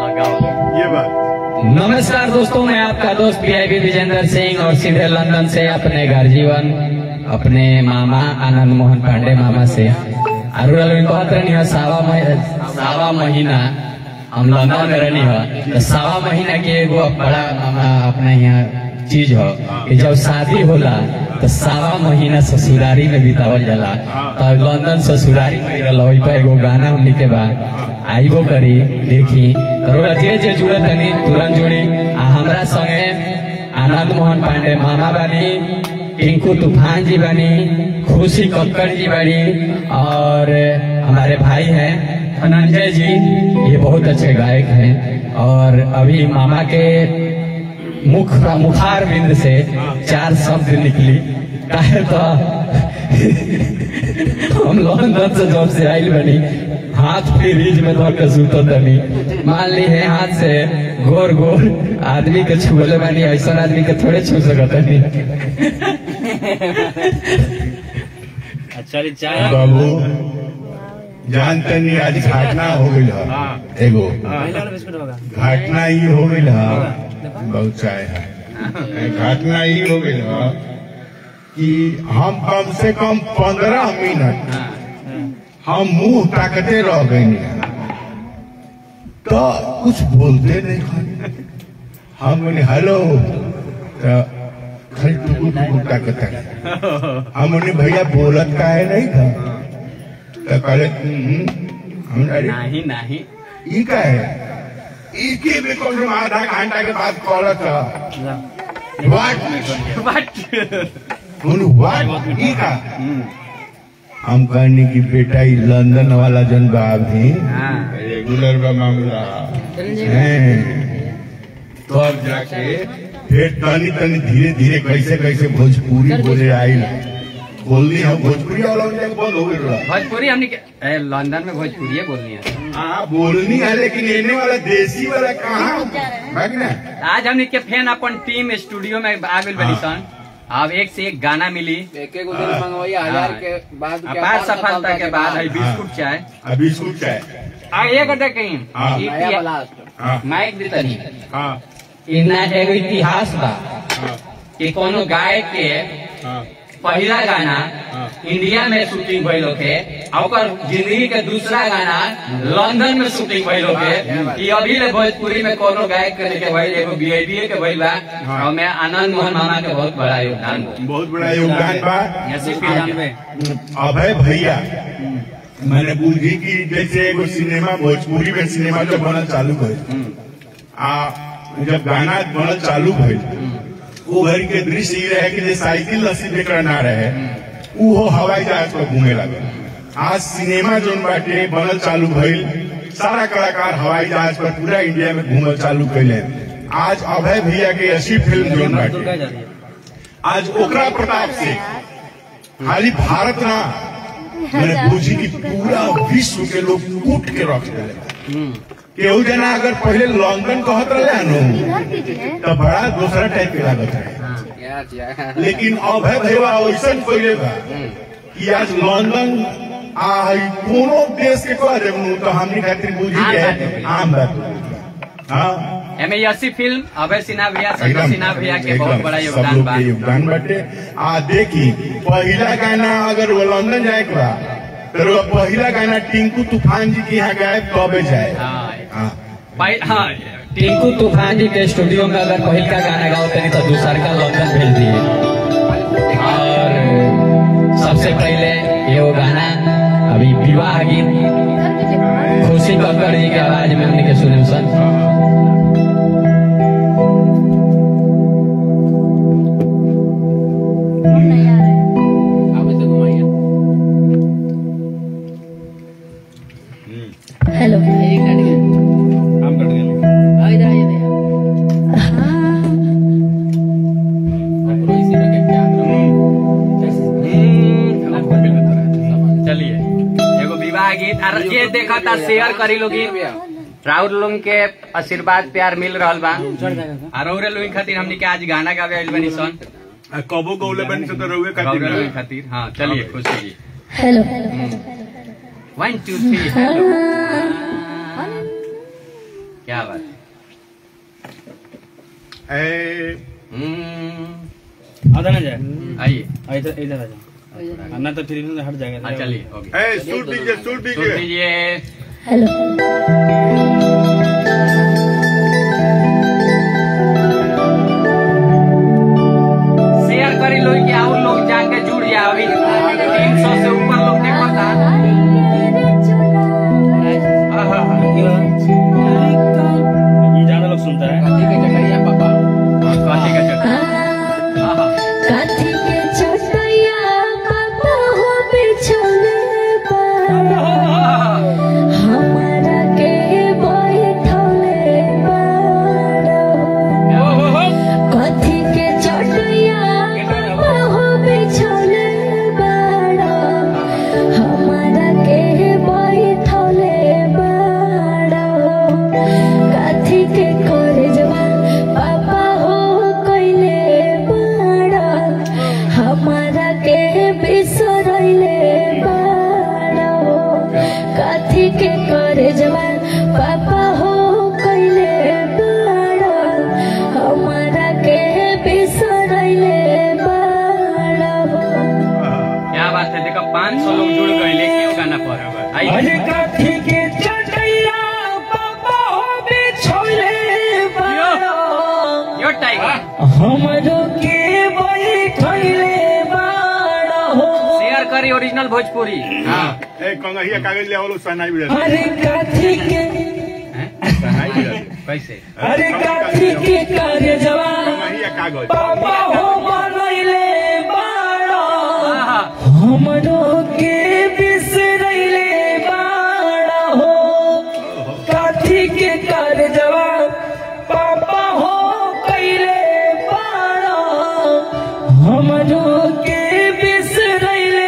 हाँ, गाओ ये बात नमस्कार दोस्तों मैं आपका दोस्त पीआईबी विजेंद्र सिंह और सीधे लंदन से अपने घर जीवन अपने मामा आनंद मोहन पांडे मामा से अरुणा लोग कहत रहनी है सावा मह- सावा महीना हम लंदन में रहनी है तो सावा महीना के एगो बड़ा मामा अपने यहाँ चीज हो कि जब शादी होला तो सावा महीना ससुरारी में बितावल जाला तो लंदन ससुरारी में रहल ओइ पर एगो गाना हमनी के बाद आइबो करी देखी तोरा जे जे जुड़े तनी तुरंत जुड़ी आ हमरा संगे आनंद मोहन पांडे मामा बानी टिंकू तूफान जी बानी खुशी कक्कड़ जी बानी और हमारे भाई हैं धनंजय जी ये बहुत अच्छे गायक हैं और अभी मामा के मुख मुखार बिंद से चार शब्द निकली काहे तो हम लंदन से जब से आइल बनी हाथ फ्रीज में धर के सुतो तनी मान ली है हाथ से गोर गोर आदमी के छुले बानी ऐसा आदमी के थोड़े छू सकत नहीं अच्छा रे चाय बाबू जानते नहीं आज घटना हो गई है एगो पहले वाला बिस्कुट होगा घटना ये हो गई है बहुत चाय है घटना ये हो गई है कि हम कम से कम पंद्रह मिनट हम मुंह ताकते रह गए तो कुछ बोलते नहीं खाली हम बोले हेलो तो खाली टुकु टुकु ताकत हम बोले भैया बोलत का है नहीं था तो कहले "हम्म, हम अरे नहीं नहीं ई का है ई के भी कम से कम आधा घंटा के बाद कॉल था व्हाट बोलू व्हाट ई का हम कहने की बेटा ई लंदन वाला जन बा भी रेगुलर का मामला है तो अब जाके फिर तनी तनी धीरे धीरे कैसे कैसे भोजपुरी बोले आई बोलनी हम भोजपुरी वाला उनके बंद हो गया भोजपुरी हमने के ए, लंदन में भोजपुरी बोलनी है हाँ बोलनी है लेकिन लेने वाला देसी वाला कहाँ बाकी ना आज हमने के फैन अपन टीम स्टूडियो में आ गइल बनी सन अब एक से एक गाना मिली एक एक दिन मंगवाइए हजार के बाद के अपार सफलता के बाद है बिस्कुट चाय अभी बिस्कुट चाय आ एक अड्डा कहीं हाँ। ई नया पिया- ब्लास्ट हाँ माइक दे तनी हाँ इतना एगो इतिहास बा हाँ कि कोनो गायक के हाँ पहला गाना इंडिया में शूटिंग भइल होके आ ओकर जिंदगी के दूसरा गाना लंदन में शूटिंग भइल होके कि अभी ले भोजपुरी में कोनो गायक के के भइल एगो बीआईबी के भइल बा और मैं आनंद मोहन मामा के बहुत बड़ा योगदान बा बहुत बड़ा योगदान बा ऐसे पिजानवे अभय भैया मैंने बुझी कि जैसे एगो सिनेमा भोजपुरी में सिनेमा जब बनल चालू भइल आ जब गाना बनल चालू भइल वो घड़ी के दृश्य ये रहे कि जे साइकिल लस्सी जेकरा ना रहे ऊ हो हवाई जहाज पर घूमे लगे आज सिनेमा जोन बाटे बनल चालू भइल सारा कलाकार हवाई जहाज पर पूरा इंडिया में घूमल चालू कैले आज अभय भैया के ऐसी फिल्म जोन बाटे आज ओकरा प्रताप से खाली भारत ना मैंने बुझी कि पूरा विश्व के लोग कूट के रख दिले केहू जना अगर पहले लंदन कहत रहे नु तो बड़ा दूसरा टाइप के लागत है क्या क्या लेकिन अभय भैया ऐसा पहले बा कि आज लंदन आ हई कोनो देश के कह देबनु तो हमनी खातिर बुझी के आम बात हाँ एमे यसी फिल्म अभय सिन्हा भैया संजय एकदम सिन्हा भैया के बहुत एकदम, बड़ा सब योगदान लोग बा के योगदान बाटे आ देखी पहला गाना अगर वो लंदन जाए के बा तो वो पहला गाना टिंकू तूफान जी के यहाँ गाए तबे जाए हाँ हाँ भाई हाँ टिंकू तूफान जी के स्टूडियो में अगर पहिल का गाना गाओ तनी तो दूसर का लंदन भेज दिए और सबसे पहले ये वो गाना अभी विवाह गीत खुशी कक्कड़ जी के आवाज में हमने के सुने सन आप इसे घुमाइए हेलो एक कट गया काम कट गया आ इधर आइए भैया आपको इसी में क्या चलिए एगो विवाह गीत और ये देखा था शेयर करी लोगी राउर लोग के आशीर्वाद प्यार मिल रहा बा और और लोग खातिर हमनी के आज गाना गावे आइल बनी सन कबो गौले बन से तो रहुए और लोग खातिर हाँ चलिए Khushi ji hello one two three hello क्या बात ए, हम्म, आधा ना जाए आइए आ, इधर इधर आ जाओ हाँ, ना तो फिर इधर हट जाएगा हाँ चलिए हो गया ए, सूट दीजिए सूट सुन दीजिए लीजिए हेलो शेयर करी लोग कि और लोग जाके जुड़ जाओ अभी तीन सौ से ऊपर लोग देखो था ये ज्यादा लोग सुनता है कथी के चकरिया पापा कथी के चक्कर आहा, काठी के छोटैया पापा हो बिछले हमारा के बैठले बाड़ो कथी के छोटैया पापा हो बिछले बाड़ो हमारा के बैठले बाड़ो काठी के करे जवान पापा हो कइले बाड़ा हमारा के बिसरइले बाड़ा काठी के करे जवान पापा हो कइले बाड़ा हमारा के बिसरइले बाड़ा क्या बात है देखो पाँच सौ लोग जुड़ गए क्यों गाना पर अरे आइए काठी के चटैया पापा हो बिछोले बाड़ो यो टाइगर हमरो के बैठले बाड़ो शेयर करी ओरिजिनल भोजपुरी हाँ ए, कंगहिया कागज ले आवलो सनाई भी रहती अरे काठी के हैं? सनाई भी रहती कैसे अरे काठी के कार्य जवान कंगहिया कागज पापा हो बनैले बाड़ो आहा, हमरो के बिसरैले बाड़ो काठी के कार्य जवान पापा हो कैले बाड़ो हमरो के बिसरैले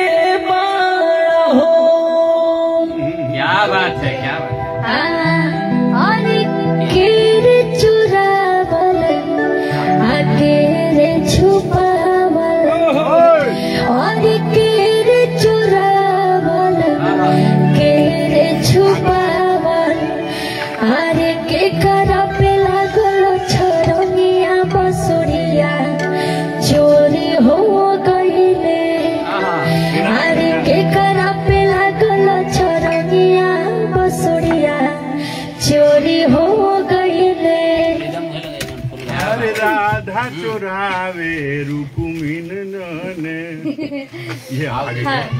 बाड़ो क्या बात है क्या बात है अरे केरे चुरावल आकेरे छुपावल अरे केरे चुरावल केरे छुपावल अरे के करा पे लागल छोरनिया बसुरिया चोरी हो गईले आहा, अरे के करा पे लागल छोरनिया बसुरिया चोरी हो गईले अरे राधा चोरावे रुकुमिन नने ये आगे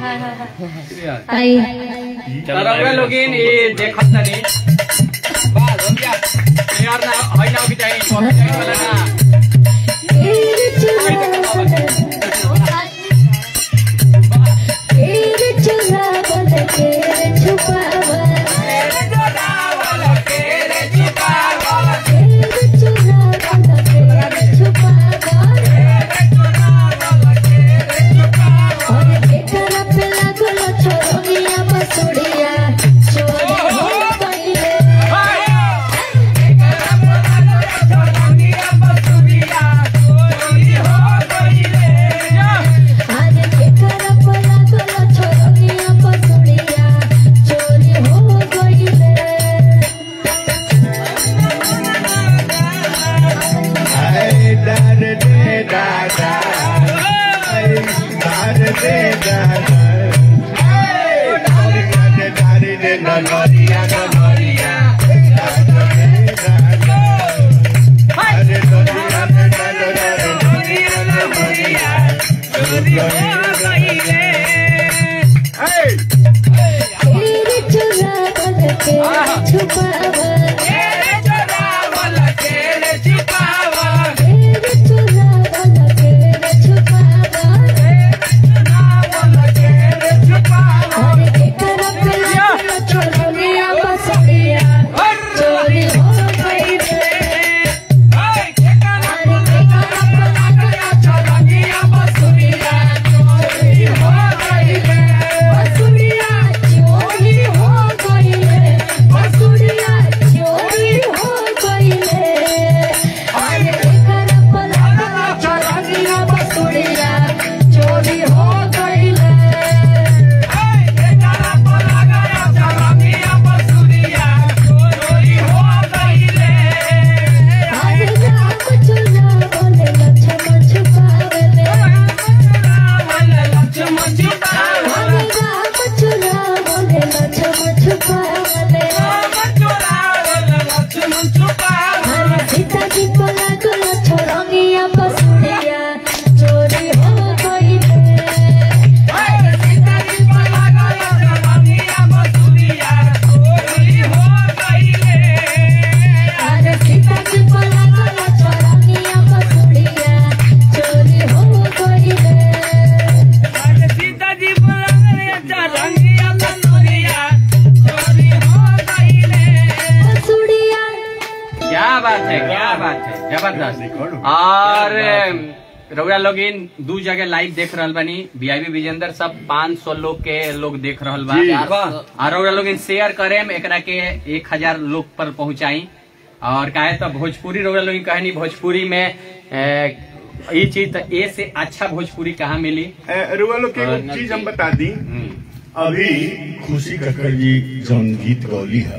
आई तरंगा लोगिन ये देखत तनी बस हो गया यार ना होई ना भी चाहिए कॉपी चाहिए वाला ना केरे चुरावल केरे चुरावल केरे छुपावल केरे चुरावल केरे छुपावल और के करा पे लागल छोरनिया बसुरिया चोरी हो गईले Hey! क्या बात है क्या बात है जबरदस्त और रउरा लोग इन दू जगह लाइव देख रहल बानी वीआईपी विजेंदर सब 500 लोग के लोग देख रहल बा जी। और रउरा लोग इन शेयर करें एकरा के एक हजार लोग पर पहुंचाई और काहे तो भोजपुरी रउरा लोग कहनी भोजपुरी में ए, ई चीज तो ए से अच्छा भोजपुरी कहाँ मिली ए, रुआ लोग के एगो चीज हम बता दी हम्म, अभी खुशी कक्कर जी जौन गीत गौली है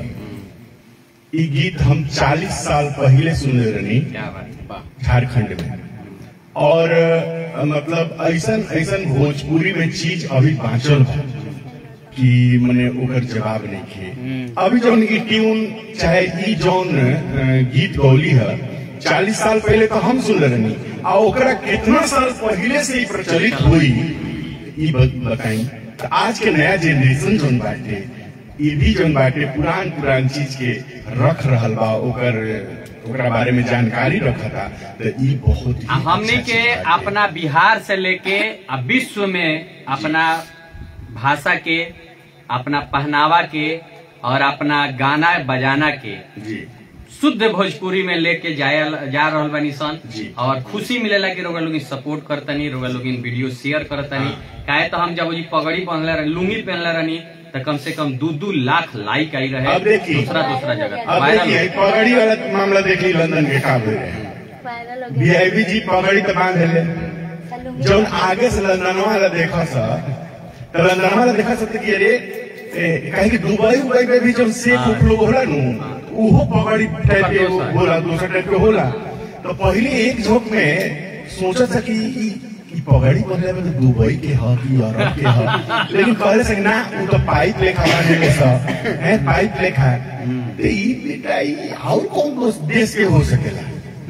ई गीत हम 40 साल पहले सुनले रहनी क्या बात है वाह झारखंड में और अ, मतलब ऐसन ऐसन भोजपुरी में चीज अभी बाँचल बा कि मने ओकर जवाब नहीं किए अभी जौन ई ट्यून चाहे ई जौन अ, गीत गौली है चालीस साल पहले तो हम सुन रहनी आ ओकरा कितना साल पहले से ई प्रचलित हुई ई ब- बताई तो आज के नया जनरेशन जौन बाटे ई भी जौन बाटे पुरान पुरान चीज के रख रहल बा ओकर ओकरा बारे में जानकारी रखता तो ई बहुत ही आ हमनी अच्छा के चीज बाटे। अपना बिहार से लेके आ विश्व में अपना भाषा के अपना पहनावा के और अपना गाना बजाना के जी शुद्ध भोजपुरी में लेके जायल जा रहल बानी सन जी। और खुशी मिलेला कि रोगा लोग सपोर्ट करतनी रोगा लोग वीडियो शेयर करतनी काहे तो हम जब जी पगड़ी पहनले रहनी लुंगी पहनले रहनी तो कम से कम दो दू लाख लाइक आई रहे अब देखिए। दूसरा दूसरा जगह अब वायरल देखिए पगड़ी वाला मामला देख ली लंदन के का भइल रहे वायरल हो गया वीआईपी जी पगड़ी तो बांध ले जौन आगे से लंदन वाला देखा सा तो लंदन वाला देखा सकते कि अरे ए, काहे कि दुबई उबई में भी जब सेफ उफ लोग होला नु उहो पगड़ी टाइप के एगो होला दूसरा टाइप के होला तो पहले एक झोंक में सोचा था कि ई ई पगड़ी पहले में तो दुबई के ह कि यूरोप के ह लेकिन कहले से ना वो तो पाइप लेखा बांधे के सा है पाइप लेखा तो ई बेटा ई और कौन कौन देश के हो सकेला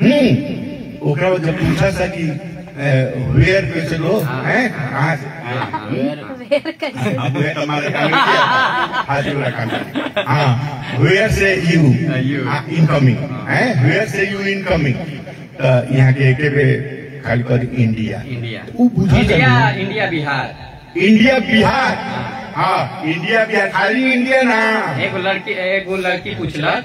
हम्म ओकरा बाद जब पूछा था कि वेयर पे चलो हैं कहाँ से वेर कैसे अब वे हमारे काम में किया हाथ जोड़ा काम में। हाँ वेयर से यू You. इनकमिंग हैं वेयर से यू इनकमिंग यहाँ के एके पे खाली कर इंडिया इंडिया ऊ बुझा इंडिया जाने। इंडिया बिहार इंडिया बिहार हाँ इंडिया बिहार खाली इंडिया ना एगो लड़की एगो लड़की पूछलक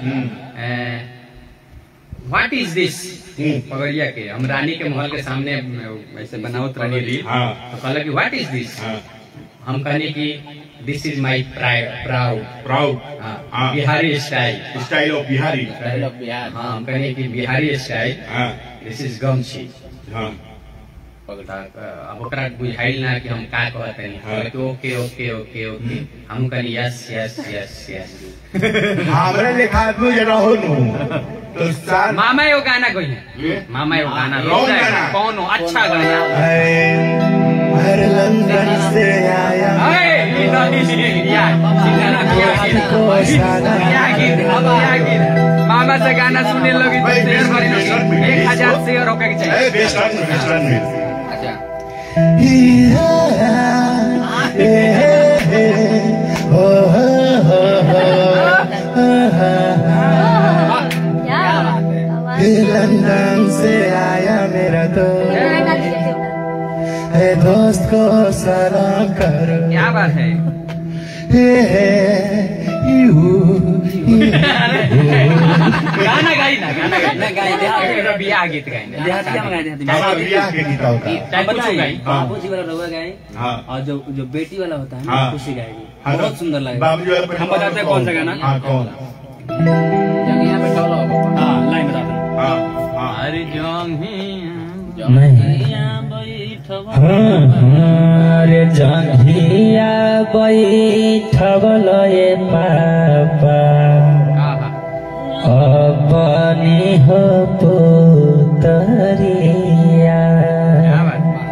व्हाट इज दिस हम्म। पगड़िया के हम रानी के महल के सामने अ, ऐसे बनावत रहनी रील हाँ। तो कहलक कि व्हाट इज दिस हाँ हम कहनी कि this is my proud proud हाँ हाँ। Bihari style style of Bihari style of Bihar हाँ हम कहनी कि बिहारी स्टाइल हाँ दिस इज गमछी हाँ अब ओकरा बुझाइल ना कि हम का कहत हाँ। हनी ओके ओके ओके ओके हम कहनी यस यस यस यस हमारे लेखा आदमी जरा हो नु तो सार मामा एगो गाना कोई मामा एगो गाना कौन रोक गाना? कौन हो अच्छा गाना हर लंदन से आया अरे, ये नहीं, या, सिंगारा क्या गीत, क्या गीत, अब क्या गीत। मामा से गाना सुनने लोगी तो भाई, शेयर बेस्ट करी बेस्ट लोगी। में, एक बेस्ट हजार में। शेयर होके के चाहिए ए, वेस्टर्न में वेस्टर्न में अच्छा क्या आवाज लंदन से आया मेरा तो गाना लिखे है दोस्त को सलाम करो क्या बात है गाना गाई ना गाना गाई ना गाई, देहाती। एगो बियाह गीत गाई ना। देहाती हम गाए देहाती हाँ, बियाह के गीत होता है। चाहे कुछ बताइए गाई बाबूजी वाला रवा गाए हाँ। और जो जो बेटी वाला होता है ना हाँ। खुशी गाएगी हाँ, बहुत तो सुंदर लगेगा बाबूजी वाला पे हम बताते हैं कौन सा गाना हाँ कौन जब यहाँ पे टोला होगा हाँ लाइन बताते हैं हाँ हाँ अरे जोंगिया रे जंघिया बैठल ए पापा आहा। अपनी हो पुतरिया क्या बात है?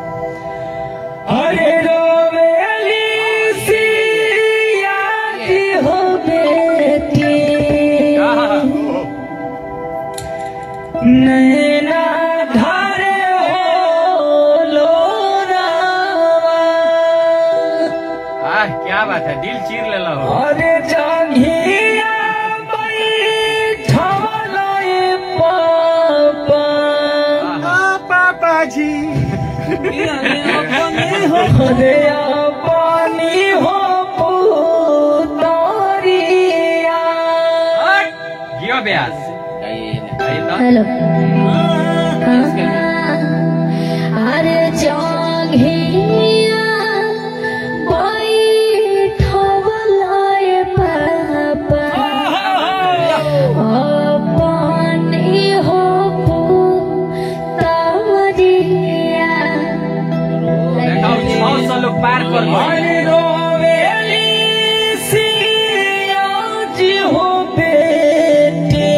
अरे रोवेली सिया की हो बेटी आहा। नैना धारे हो लोरावा आह, क्या बात है दिल चीर ले लो अरे जांघिया बैठल ए पापा पापा जी अरे पानी हो पुतरिया गियो ब्यास हेलो अरे जंघिया बैठवलाय पापा अपनी हो पुतरिया पार कर अरे रोवेली सिया जी हो बेटे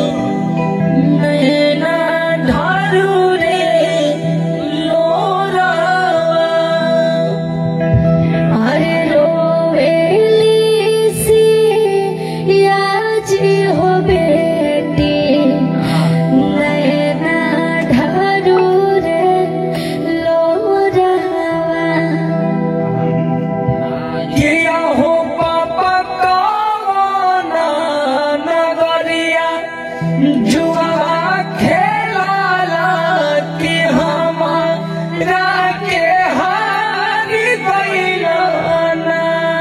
नैना ढारू रे लोरावा अरे रोवेली सिया जी हो बेटी नैना ढारू रे लोरावा किया हो पापा कावाना नगरिया जुआ खेलाला कि हमारा के हार गइलाना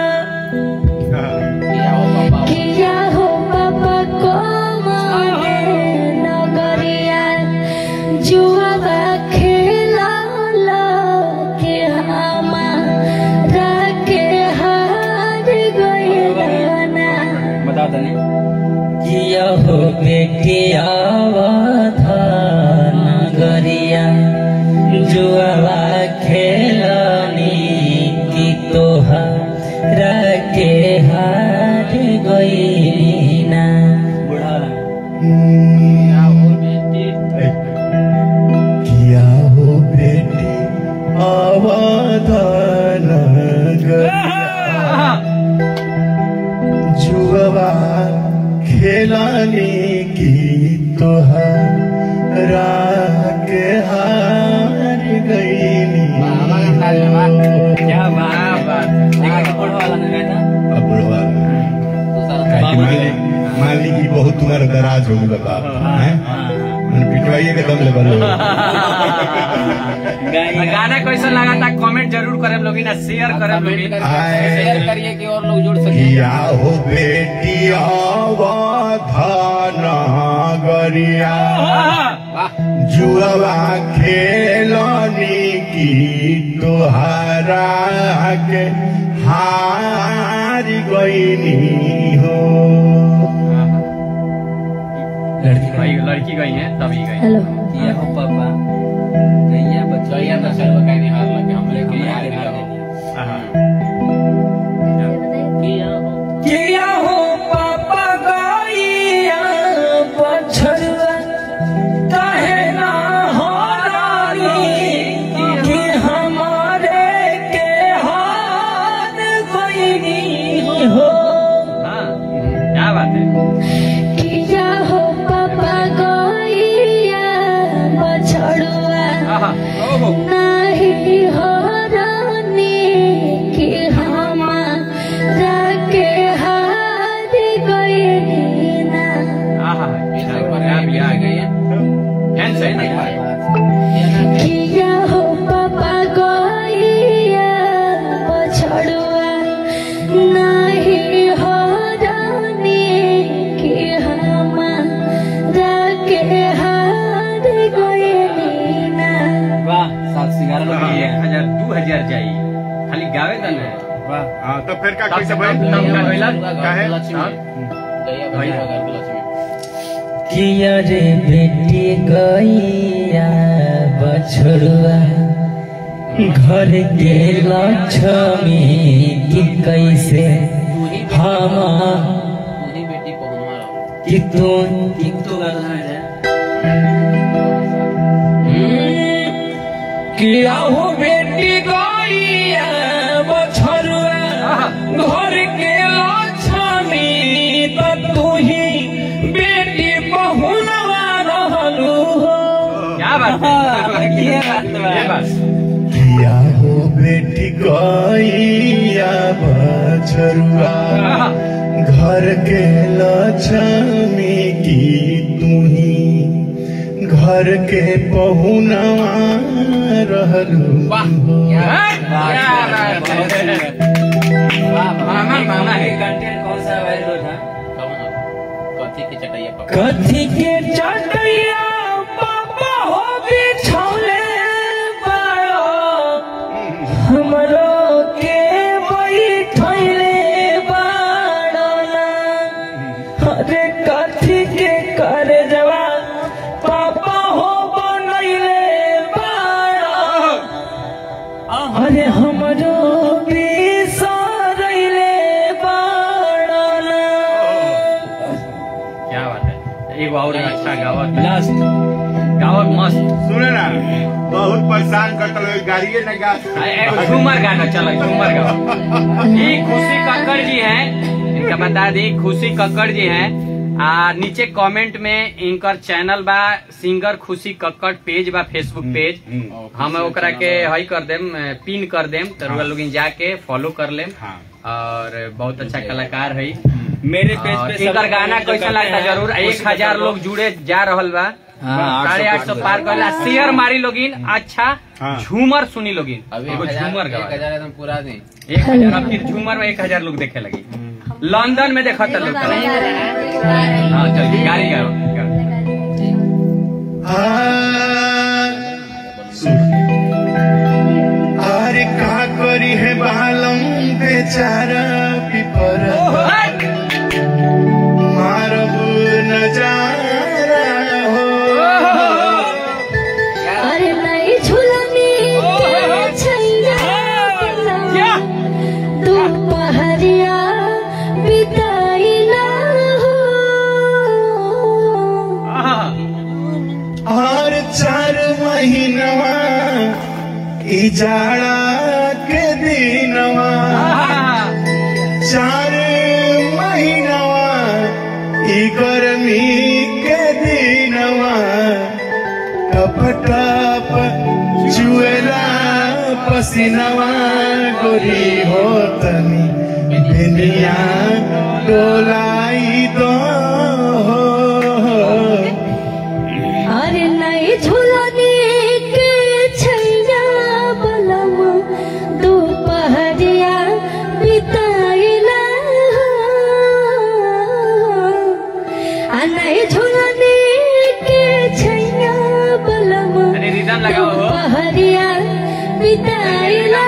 किया हो पापा को माने नगरिया जुआ खेला के हमारा के हार गइलाना बता दने किया हो बेटिया नगरिया जुआ खेलानी की तोहरा के हार गईना बुढ़ा किया हो बेटी अवधान जुआ खेलाने की तोहरा के हार गईली क्या बात देखा बुढ़ा वाला ने गाया था अब बुढ़वा काहे कि मान ली मान ली कि बहुत तुम्हारा दराज हो गया बाप हैं मैंने पिटवाइए के दम ले बलो गाना कैसा लगा था कमेंट जरूर करें लोग ना शेयर करें लोग शेयर करिए कि और लोग जुड़ किया हो बेटी अवधान गरिया जुआ खेलनी की तोहरा के हार गईनी हो लड़की भाई लड़की गई है तभी गई हेलो किया हो पापा गैया बच्चा गैया तो चलो कहीं नहीं हार लगे हमरे के हार किया हो किया हो पापा गैया बछड़ुआ काहे ना हो रानी कि हमारे के हाथ गईनी हो हाँ क्या बात है किया हो पापा गइया बछड़ुआ आहा, ओहो नाही हो रानी कि हमारा के हार गइनी ना आहा क्या भी आ गई है फैन से नहीं किया हो पापा गइया बछड़ुआ नाही हो रानी कि हमारा के हार गइनी ना वाह सात सिंगार लोग एक हजार दू हजार जाई खाली गावे तन है वाह हाँ तो फिर का तब कैसे तब भाई तब का गइला काहे? किया रे बेटी गैया बछड़ुआ घर के लक्ष्मी की कैसे हम बेटी पहुंचवा कि तू कि तो गाना है किया हो बेटी गैया बछड़ुआ घर के लक्ष्मी त तू ही बेटी बहुनवा रहलू हो क्या बात है क्या बात किया हो बेटी गैया बछरुआ घर के लक्ष्मी की तुही घर के पहुनवा रहलू मामा मामा है कंटेंट कौन सा वायरल था कथी के चटैया पकड़ कथी के चटैया पापा हो बिछौले बाड़ो हमरो के बैठैले बाड़ो ना अरे कथी के करे जवा पापा हो बनैले बाड़ो अरे हमरो बिसरैले बाड़ो ना क्या बात है एगो और अच्छा गावत लास्ट गावत मस्त सुने ना बहुत परेशान करता लोग गाड़िए न गा आ, एगो झूमर गाना चलो झूमर गाओ ये खुशी कक्कड़ जी हैं इनका बता दी खुशी कक्कड़ जी हैं आ नीचे कमेंट में इनकर चैनल बा सिंगर खुशी कक्कड़ पेज बा फेसबुक पेज हम्म। हम ओकरा के हई कर देम पिन कर देम तो हाँ। लोग जाके फॉलो कर लेम हाँ और बहुत अच्छा कलाकार है मेरे पेज और पे इनकर सब गाना जो कैसा करते लगता हैं, जरूर एक कोशिश हजार करो। लोग जुड़े जा रहल बा हाँ, साढ़े आठ सौ पार कर शेयर मारी लोगिन अच्छा हाँ। झूमर सुनी लोगिन अभी एगो एक हजार झूमर एक गवा हजार एकदम पूरा नहीं एक हजार अब फिर झूमर में एक हजार लोग देखे लगी लंदन में देखा था लोग हाँ चल गाड़ी गाओ गाओ। अरे का करी है बालम बेचारा पिपर मारब नजारा हो अरे नहीं झूलनी के छैया दोपहरिया बिताइला हो आहा, और चार महीनवा ई जाड़ा के दिनवा आहा। चार महीनवा ई गर्मी के दिनवा टप टप चुएला पसीनवा गोरी हो तनी दुनिया डोलाई दो अरे नहीं झूलनी के छैया बलम दोपहरिया बिताइला आ नहीं झूलनी के छैया बलम अरे रिदम लगाओ हो। दोपहरिया बिताइला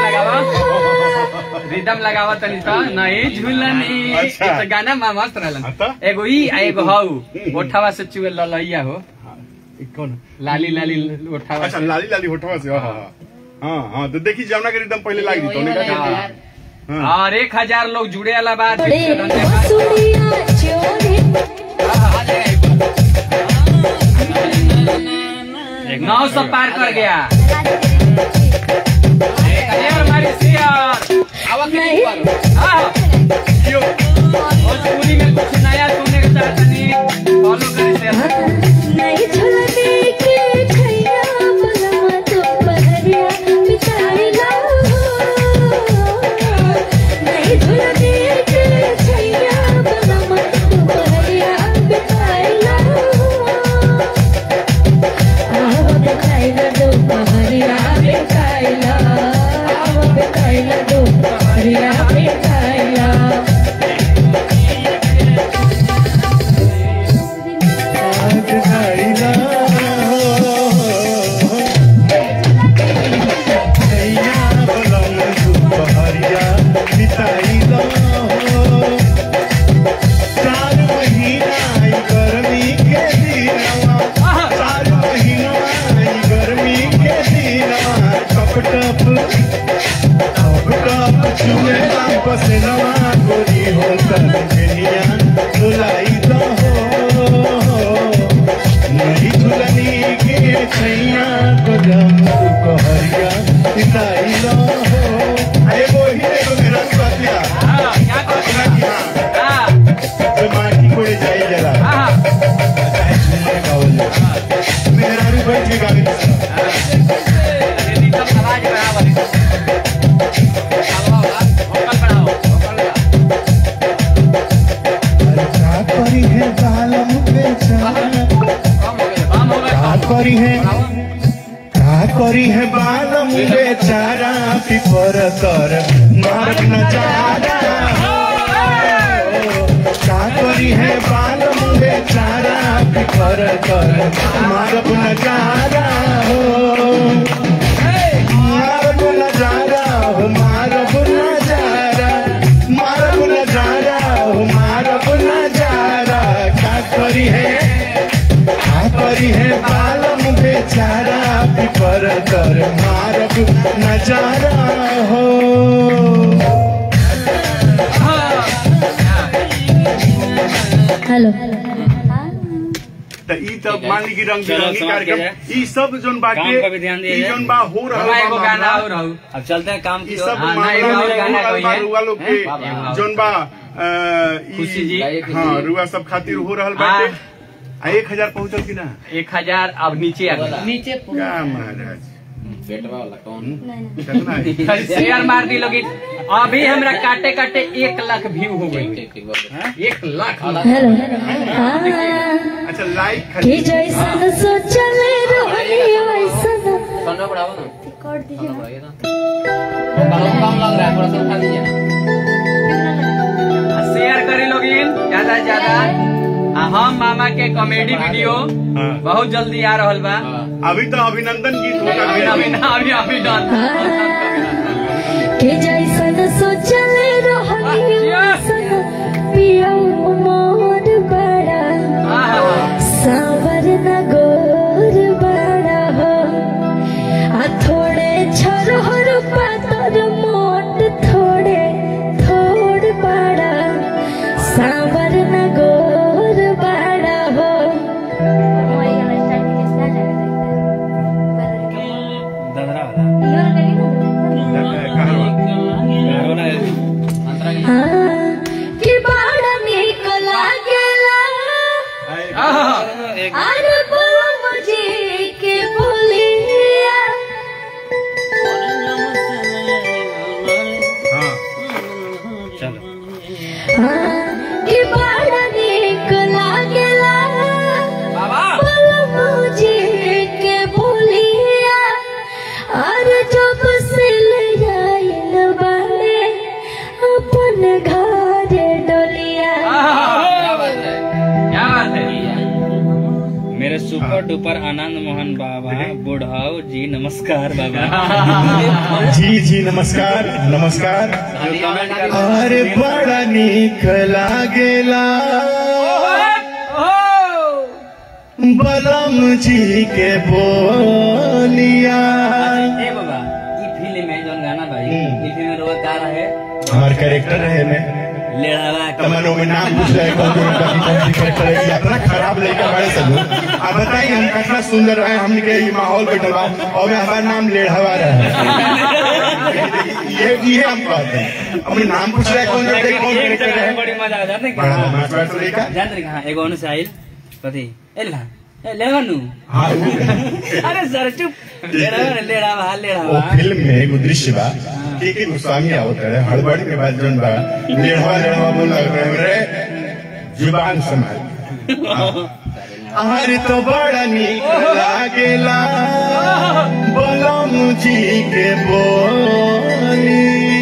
रिदम लगावा तनी तो नहीं झूलनी अच्छा। तो गाना में मस्त रहलन हाँ तो? एगो ई आ एगो हऊ ओठावा से चुए ललैया हो कौन लाली लाली ओठावा अच्छा से लाली लाली होठवा से हाँ हाँ हाँ हाँ तो देखी जमुना के एकदम पहले लाग दी तो उन्हें हाँ। हाँ और एक हजार लोग जुड़े वाला बात बड़े सुनिया चोरी नौ सौ पार कर गया शेयर हमारी शेयर नहीं हाँ। भोजपुरी में कुछ नया सुनने के चाहते नहीं फॉलो करें शेयर नहीं झूलने के छैया बलम दोपहरिया बिताइला नहीं झूलने के छैया बलम दोपहरिया बिताइला आहो बिताइला दोपहरिया बिताइला आहो बिताइला दोपहरिया बिताइला आज गाइला नैया बलम दुपहरिया बिताइला चार महीना ई गर्मी के दिनवा चार महीना ई गर्मी के दिनवा टप टप टप टप चुएला पसीनवा गोरी हो तन दुनिया डुलाई दो नहीं झुलनी के छैया को जम कहरिया इताई लो अरे वो ही देखो मेरा स्वातिया हाँ, क्या कर अपना की हाँ हाँ, जो माटी कोड़े जाई जरा हाँ, चाहे झूमने का हो जाए मेरा भी बैठ के गाने अरे रिदम आवाज बढ़ाओ, रिदम। बढ़ाओ, वोकल बढ़ाओ, वोकल बढ़ाओ। क्या करी है बालम बेचारा कम हो गए, कम हो गए, क्या कम। करी है बढ़ाओ। क्या करी है बालम बेचारा पिपर कर मार्ग नजारा क्या करी है बालम बेचारा बिखर कर मारब नजारा हो मारब नजारा हो मारब नजारा मारब नजारा हो मारब नजारा का करी है का करी है बालम बेचारा बिखर कर मारब नजारा हो हेलो त ई त मान ली कि रंग चलो, बिरंगी समझ कार्यक्रम गए। ई सब जोन बाटे काम पे भी ध्यान दिया ई जाए। जोन बा हो रहल हमारा एगो बा गाना मामला, और रहू अब चलते हैं काम ई की सब ओर हाँ, मामला नहीं, में और गाना हो कोई रहल बा है रुआ लोग हैं? के जोन बा अ, ई- खुशी जी। हाँ रुआ सब खातिर हो रहल हाँ। बाटे आ एक हजार पहुंचल कि ना एक हजार अब नीचे आ गया नीचे क्या महाराज बेटवा वाला कौन कितना है? शेयर मार दी लोगी अभी हमरा काटे काटे एक लाख व्यू हो गई ठीक ठीक बाबू एक लाख हेलो हाँ अच्छा लाइक कि खातिर जैसन सोचल रही वैसन सोना बढ़ाओ ना कर सोना दीजिए बढ़ाइए ना बहुत कम लग रहा है थोड़ा सा उठा दीजिए शेयर करे लोगिन ज्यादा से ज्यादा आ हम मामा के कॉमेडी वीडियो हाँ। बहुत जल्दी आ रहल बा अभी तो अभिनंदन गीत होता अभी अभी ना अभी अभी डन कि जैसन सोचल रही वैसन पियो मोर बड़ा सावर न गोर बड़ा हो आ थोड़े छोर पातर मोट थोड़े थोड़ बड़ा सावर न गोर बड़ा हो हाँ, कि बड़ा नीक लागेला अरे बोलो मुझे के बोलिया हाँ हाँ, कि बड़ा नीक लागेला बोलो मुझे के बोलिया अरे जब से ले आइल बाड़े अपन घर डोलिया क्या बात है क्या बात है मेरे सुपर डुपर आनंद मोहन बाबा बुढ़ाओ जी नमस्कार बाबा जी जी नमस्कार नमस्कार अरे बड़ा नीक लागेला बलम जी के बोलिया ए बाबा ई फिल्म है जोन गाना भाई हम्म। ई फिल्म में रोवा का रहे हमार कैरेक्टर रहे में लेढ़ावा तमन्नो में नाम पूछ रहे कौन कौन सा कौन सी कैरेक्टर है ये इतना खराब लड़का बड़े सब अब बताइए हम कितना सुंदर रहे हमने के ये माहौल बैठल बा और हमारा नाम लेढ़वा रहे ये ये हम कहते हैं हमने नाम पूछ रहे कौन कौन कौन कैरेक्टर है बड़ी मजा आ जाते बड़ा मस्त लड़का जान रही कहाँ एगो अनुसार आइल कथी ए ला ए लेवानु हाँ वो अरे सर चुप लेढ़ावा लेढ़ावा वो लेढ़ावा फिल्म में एगो दृश्य बा के के गोस्वामी आवत रहे हड़बड़ी के बाद जोन बा लेढ़वा लेढ़वा बोल रहे रे जुबान संभाल अरे तो बड़ा नीक लागेला बलम जी के बोली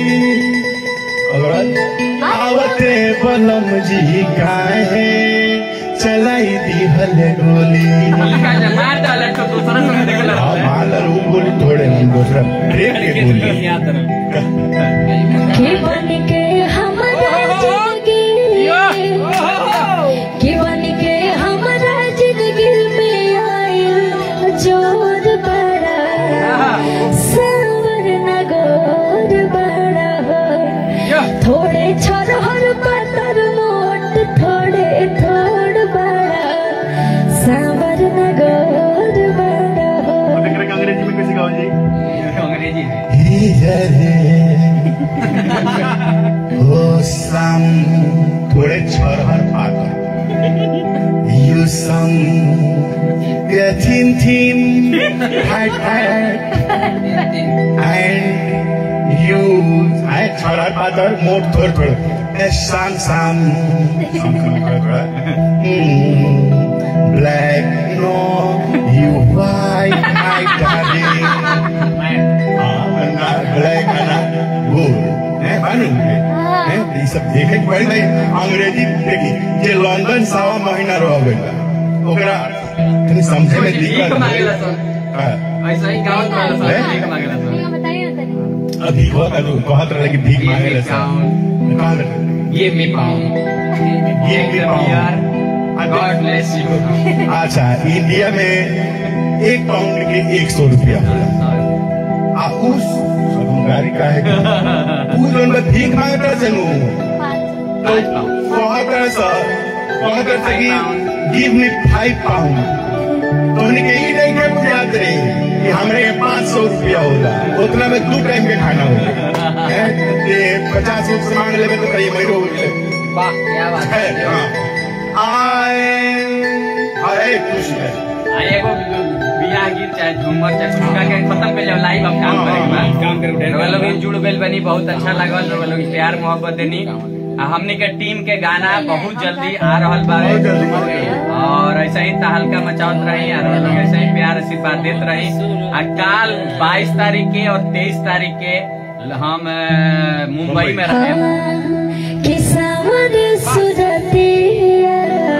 और आवते बलम जी काहे चलाई दी हल गोली मार डाले तो दूसरा सुन निकल हाँ, माल और वो गोली थोड़े हम दूसरा ब्रेक के गोली याद रहो कि बन के हमारा जिंदगी कि बन के हमारा जिंदगी में आइल जोर बड़ा सावर न गोर बड़ा हो थोड़े छोर पतर मोट थोड़े थोड़ बड़ा सावर न गोर बड़ा हो अंग्रेजी में कैसे गाओ जी अंग्रेजी में ओ सम थोड़े छरहर पाकर यू सम थिन थिन फैट फैट एंड यू आए छरहर पाकर मोट थोड़ थोड़ ए शाम शाम black no you white my darling black है ना गुड है मालूम है ये सब देखे के पड़ी नहीं अंग्रेजी देखी जे लंदन सवा महीना रह गइल बा ओकरा तनी समझे में भीख दिक्कत मांगेला है सर हाँ। ऐसा ही गाँव में वाला हैं? सर भीख मांगेला सर बताइए ना तनी अभी हुआ था तो कहत रहे कि भीख मांगे ले कहत रहे Give me pound. ये के पाउंड God bless you. अच्छा इंडिया में एक पाउंड के एक सौ रुपया होला आ उस सब हम गाड़ी का है उ जोन बा भीख मांगता चनु तो कहत रहे सर कहत रहे कि गिव मी फाइव पाउंड तो हमने के ई नहीं के बुझात रही कि हमरे के पाँच सौ रुपया होला उतना में दो टाइम के खाना होला हैं? ये पचास रुपये से मांग लेबे तो कहीं महीनों हो गए वाह क्या बात है है हाँ। आए अरे खुश है आ एगो बियाह गीत चाहे झूमर चाहे कुछ के खत्म कर जाओ लाइव हम काम करे के बाद काम करे रउआ लोग जुड़ गइल बनी बहुत अच्छा लागल रउआ लोग प्यार मोहब्बत देनी आ हमनी के टीम के गाना बहुत जल्दी आ रहल बा बहुत जल्दी। और ऐसे ही तहलका मचावत रही और रउआ लोग ऐसे ही प्यार आशीर्वाद देत रही आ काल 22 तारीख के और 23 तारीख के हम अ, मुंबई में रहे किसावर सुरतिया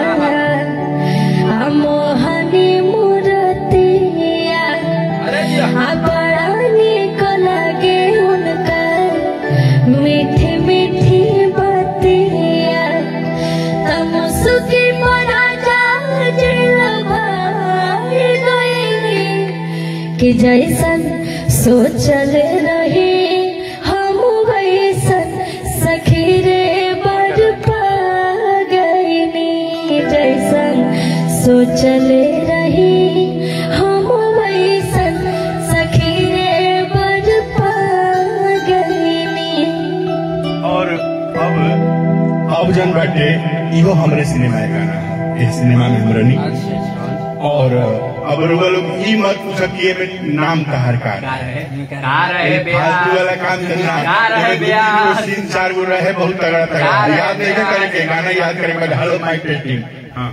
मोहनी मूरतिया आ बड़ा निक लागे उनकर मीठी मीठी बतिया तमसुकी बड़ा जिलवा गईली कि जैसन सोचल रही हम वैसन सखी रे बड़ पा गईनी जैसन सोचल रही हम वैसन सखी रे बड़ पा गईनी और अब अब जन बाटे इहो हमरे सिनेमा के गाना है इस सिनेमा में हम रनी और अब रुआ लोग ई मत पूछा कि एमे नाम कहार का का रहे फालतू वाला बियाह काम करना का रहे एमे दो बियाह? तीन गो सीन चार गो रहे बहुत तगड़ा का तगड़ा रहे याद नहीं बियाह? करे के गाना याद करे के बाद हेलो माय टेस्टिंग हाँ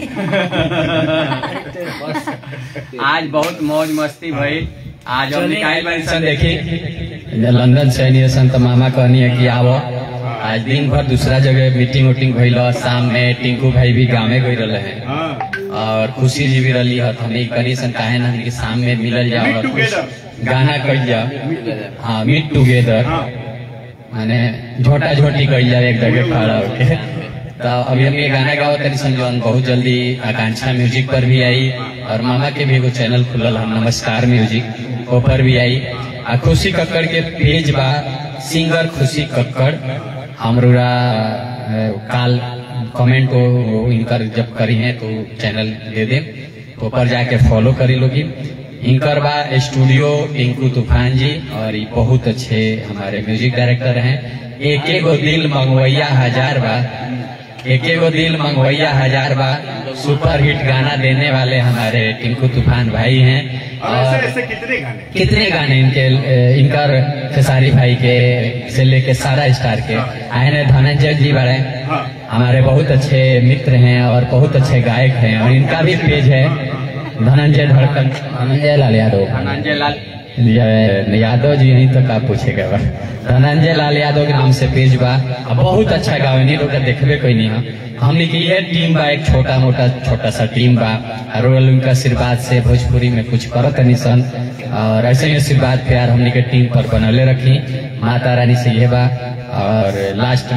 आज बहुत मौज मस्ती भइल आज हम निकाल बारी सन देखी लंदन से नहीं सन तो मामा कहनी है कि आवो आज दिन भर दूसरा जगह मीटिंग उटिंग भइल ह। शाम में टिंकू भाई भी गाँव गई रहे हैं हाँ और खुशी जी भी रही है हमें करी सन काहे ना कि शाम में मिलल जाओ Meet और कुछ together. गाना कल जाओ हाँ मीट टुगेदर हाँ माने झोटा झोटी कल जाए एक जगह खड़ा होके तो अभी हम ये गाना गाओ तरी सन जौन बहुत जल्दी आकांक्षा म्यूजिक पर भी आई और मामा के भी एगो चैनल खुलल हम नमस्कार म्यूजिक ऊपर भी आई आ खुशी कक्कड़ के पेज बा सिंगर खुशी कक्कड़ हमरा अ, काल कमेंट को इनकर जब करी है तो चैनल दे दे तो ऊपर जाके फॉलो करी लोगी इनकर बा स्टूडियो टिंकू तूफान जी और ये बहुत अच्छे हमारे म्यूजिक डायरेक्टर हैं एक एक गो दिल मंगवैया हजार बा एक एक गो दिल मंगवैया हजार बा सुपर हिट गाना देने वाले हमारे टिंकू तूफान भाई हैं अब ऐसे और ऐसे कितने गाने कितने गाने इनके अ, इनकर खेसारी भाई के से लेके सारा स्टार के आए ने धनंजय जी बड़े हाँ हमारे बहुत अच्छे मित्र हैं और बहुत अच्छे गायक हैं और इनका भी पेज है धनंजय धड़कन धनंजय लाल यादव धनंजय लाल ये यादव जी यही तो का पूछेगा बा धनंजय लाल यादव के नाम से पेज बा आ बहुत अच्छा गावे नहीं लोग देखबे कोई नहीं है हमने की ये टीम बा एक छोटा मोटा छोटा सा टीम बा और उनका आशीर्वाद से भोजपुरी में कुछ करत नहीं सन और ऐसे ही आशीर्वाद प्यार हमने के टीम पर बनले रखी माता रानी से ये बा और लास्ट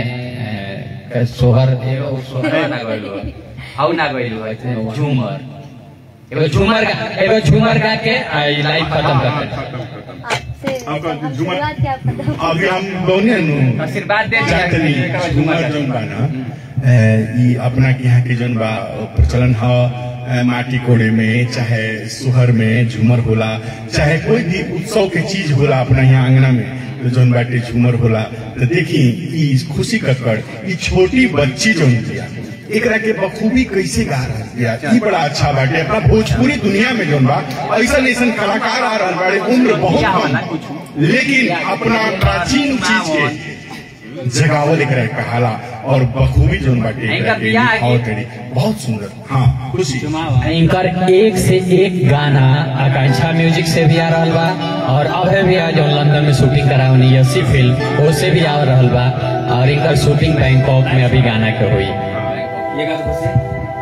में अ, सोहर एगो सोहर ना गइल बा। हाउ ना गइल हो झूमर एगो झूमर गा एगो झूमर गा के लाइव खत्म करते आपसे आपका झूमर- शुरुआत क्या पता अभी हम दोनों नु आशीर्वाद दे जातनी झूमर जौन बा ना अ, ई अपना के यहाँ के जौन बा प्रचलन ह अ, माटी कोड़े में चाहे सुहर में झूमर होला चाहे कोई भी उत्सव के चीज होला अपना यहाँ आंगना में तो जौन बाटे झूमर होला तो देखी ई खुशी कक्कड़ ई छोटी बच्ची जौन बिया एकरा के बखूबी कैसे गा रहा बिया ई बड़ा अच्छा बाटे अपना भोजपुरी दुनिया में जौन बा ऐसा ऐसा कलाकार आ रहल बाड़े उम्र बहुत कम लेकिन अपना प्राचीन चीज के जगावल एकरा कहाला और बखूबी जोन बाटे इनका एकरा के बियाह निभावत तारी। बहुत सुंदर हाँ खुशी इनकर एक से एक गाना आकांक्षा म्यूजिक से भी आ रहल बा और अभय भी आज लंदन में शूटिंग करावनी यसी फिल्म उससे भी आ रहल बा और इनकर शूटिंग बैंकॉक में अभी गाना के हुई ये गा दो खुशी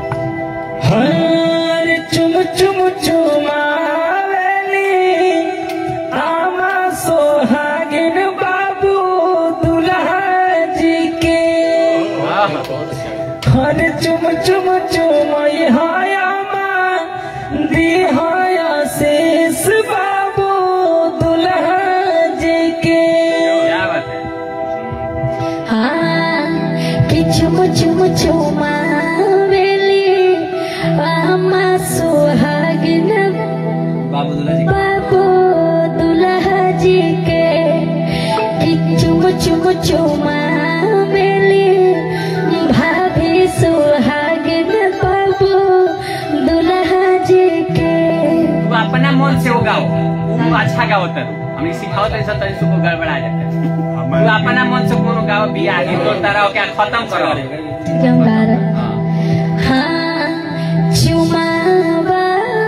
हर चुम चुम चुमावेली आमा सोहागिन बाबू दुल्हा जी के हर चुम चुम चुमई हाया माँ दिहाया शेष बाबू दुल्हा जी के क्या बात है हाँ कि चुम चुम चुमावेली आमा सुहागिन बाबू दूल्हा जी बाबू दुल्हा जी के कि चुम चुम चुमावेली भाभी सुहागिन बाबू दुल्हा जी के तू अपना मन से वो गाओ तू अच्छा गाओ तर हमें सिखाओ तो ऐसा तरीके से वो गड़बड़ा जाता है तू अपना मन से कोनो गाओ बियाह गीत तो तारा क्या खत्म करो गंगार हाँ चुमावा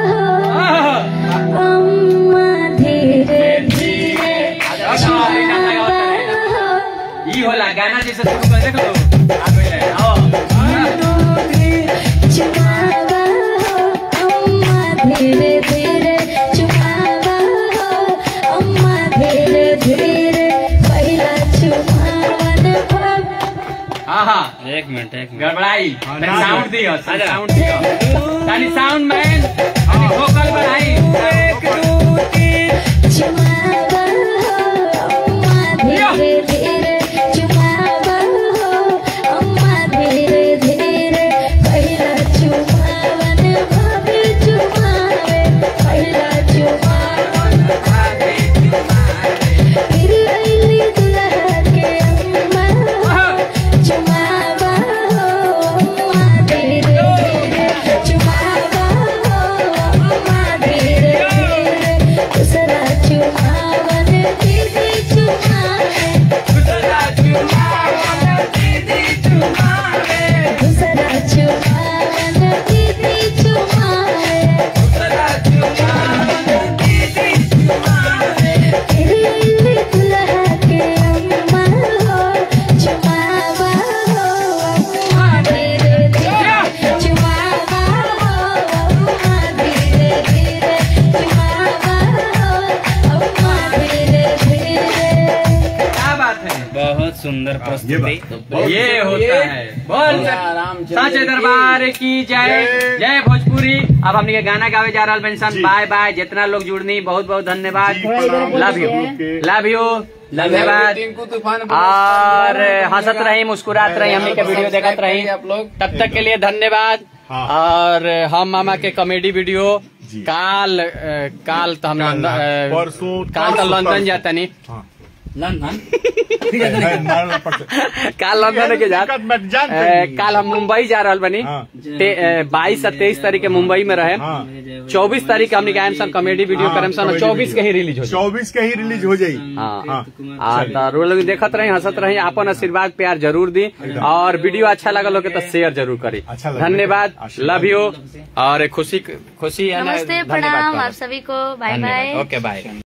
अम्मा धीरे धीरे चुमावा ई होला गाना जैसे शुरू कर देखो तो आ गइले आओ चुमावा अम्मा धीरे धीरे चुमावा अम्मा धीरे धीरे पहिला चुमावन भव हां हां एक मिनट एक मिनट गड़बड़ाई हाँ, तनी ना साउंड दे। दियो तनी साउंड दियो तनी साउंड मैन तनी वोकल बढ़ाई चुमावा अम्मा धीरे धीरे चुमावा अम्मा धीरे धीरे पहिला चुमावन भाभी चुमावे पहिला चुमावन फिर अइली दुल्हा के अम्मा चुमावा अम्मा धीरे धीरे चुमावा अम्मा धीरे धीरे दूसरा चुमावन दीदी चुमावे दूसरा चुमावन दीदी चुमावे फिर अइली दुल्हा के अम्मा हो चुमावा हो अम्मा धीरे धीरे चुमावा हो अम्मा धीरे धीरे चुमावा हो अम्मा धीरे धीरे क्या बात है बहुत सुंदर प्रस्तुति ये होता है बोल साचे दरबार की जय जय। जय भोजपुरी अब हमने के गाना गावे जा रहा बेंसन जी। बाय बाय जितना लोग जुड़नी बहुत बहुत धन्यवाद जी, प्रणाम। Love you okay. Love you धन्यवाद और हंसत रही मुस्कुरात रही हमने के वीडियो देखत रही तब तक के लिए धन्यवाद हाँ। और हम मामा के कॉमेडी वीडियो जी। काल अ, काल तो हम काल लंदन ना, अ, परसों, काल तो परसों, लंदन परसों। जाता नहीं हाँ लंदन है, मारना पड़ता काल लंदन के जात दिक्कत मत जान अ, काल हम मुंबई जा रहल बनी हाँ। बाईस और तेईस तारीख के मुंबई में रहे हाँ चौबीस तारीख के हमने गायम सन कॉमेडी वीडियो करम सन चौबीस के ही रिलीज हो जाए चौबीस के ही रिलीज हो जाई हाँ हाँ आ, तो रोज लोग देखत रही हंसत रही अपन आशीर्वाद प्यार जरूर दी और वीडियो अच्छा लगल हो के तो शेयर जरूर करी अच्छा लगा। धन्यवाद आशीर्वाद लव यू और खुशी खुशी है ना, नमस्ते धन्यवाद प्रणाम करो। आप सभी को बाय धन्यवाद बाय ओके बाय